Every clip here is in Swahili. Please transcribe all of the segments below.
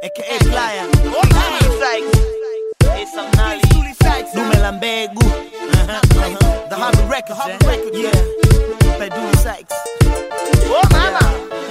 aka Flyer, King Sykes, Esa Mnali, Dume la Mbegu, uh-huh, uh-huh. The Hobby Records, eh? yeah, by Dume Sykes. Oh mama,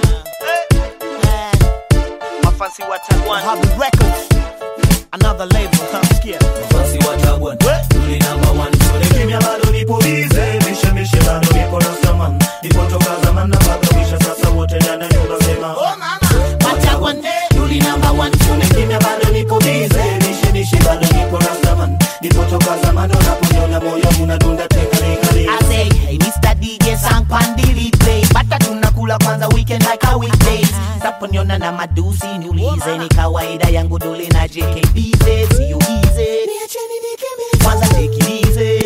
Mafansi wa Tagwan, Hobby Records, another label, huh? Sikia. Mafasi wa Tagwan, Duli number one, Sole kimya bado nipo bize, mishe mishe bado nipo na saman, nipo toka zaman na bado misha sasa wote ndani ya nyumba sema. Watagwan, Duli number one, Sole kimya bado nipo bize, mishe mishe bado nipo na saman, nipo toka zaman unaponiona moyo unadunda tingalingaling. I say, hey Mr. DJ sang pandili play Bata tunakula kwanza weekend like a weekdays Saponiona na madusi niulize Ni kawaida yangu dole na JKB Siyo easy Kwanza tekilize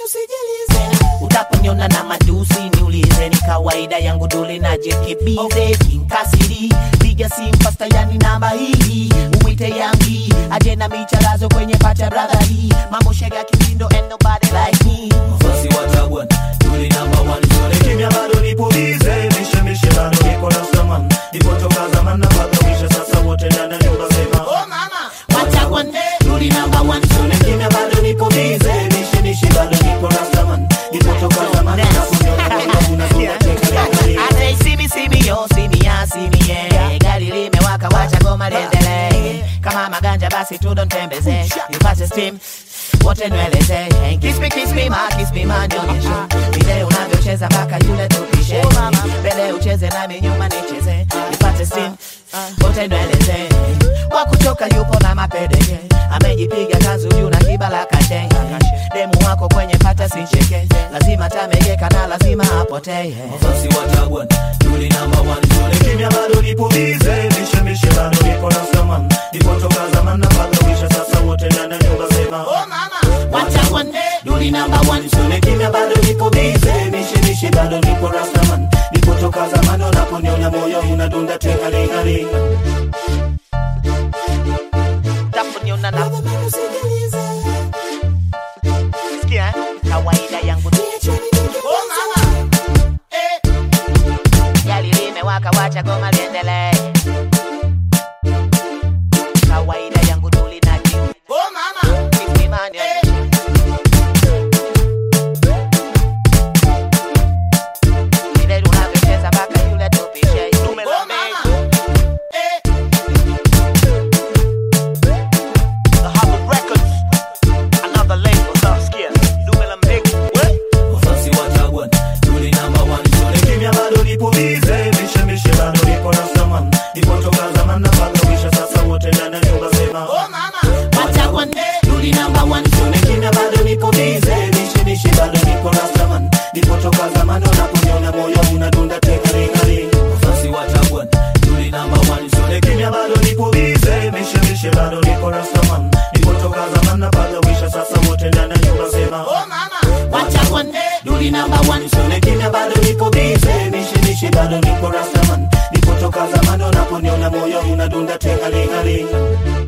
Utaponiona na madusi niulize Ni kawaida yangu dole na JKB Kinkasiri Piga simu pasta yani namba hii Umwite yangi Aje na micharazo kwenye pacha brother hii Mambo shega kimindo and nobody like me Mafasi wa Tagwan, Duli number one, Sole kimya bado nipo bize, mishe mishe bado nipo na saman, nipo toka zaman na bado misha sasa wote ndani ya nyumba sema. Watagwan, Duli number one Sole kimya bado nipo bize, mishe mishe bado nipo na saman, nipo toka zaman na kuniona moyo unadunda tingalingaling. I say see me, see me, yo, see me, yeah, see me, yeah. Gari limewaka, wacha goma liendelee. Kama maganja basi tu don't tembeze. Nipate steam, wote nweleze. Kiss me, kiss me, ma, kiss me, ma, nionyeshe. Vile unavyocheza mpaka yule tupishe. Mbele ucheze nami nyuma nicheze. Nipate steam, wote nweleze. Wakutoka yupo na mapedeke. Amejipiga kanzu juu na kibala kate. Demu wako kwenye pata sincheke. Lazima tamegeka na lazima apotee. Mafasi wa Tagwan, Duli number one, Sole kimya bado nipo bize, mishe mishe bado nipo na saman, nipo toka zaman na bado misha sasa wote ndani ya nyumba sema. Watagwan, Duli number one Sole kimya bado nipo bize, mishe mishe bado nipo na saman, nipo toka zaman unaponiona moyo unadunda tingalingaling. Utaponiona na Sikia, kawaida yangu Oh mama, Gari limewaka, wacha goma liendelee. Kawaida yangu Duli na King. oh mama. Kiss me, man, yeah. Vile unavyocheza mpaka yule tupishe. Dume la Mbegu. The Hobby Records, another label, huh? Sikia, Dume la Mbegu, we? Mafasi wa Tagwan, Duli number one, Sole kimya bado nipo bize, mishe mishe bado nipo na saman, nipo toka zaman na bado misha sasa wote ndani ya nyumba sema. Watagwan, Duli number one Sole kimya bado nipo bize, mishe mishe bado nipo na saman, nipo toka zaman unaponiona moyo unadunda tingalingaling. Mafasi wa Tagwan, Duli number one, Sole kimya bado nipo bize, mishe mishe bado nipo na saman, nipo toka zaman na bado misha sasa wote ndani ya nyumba sema. Watagwan, Duli number one Sole kimya bado nipo bize, mishe mishe bado nipo rastaman, nipo toka zaman unaponiona moyo unadunda tingalingaling.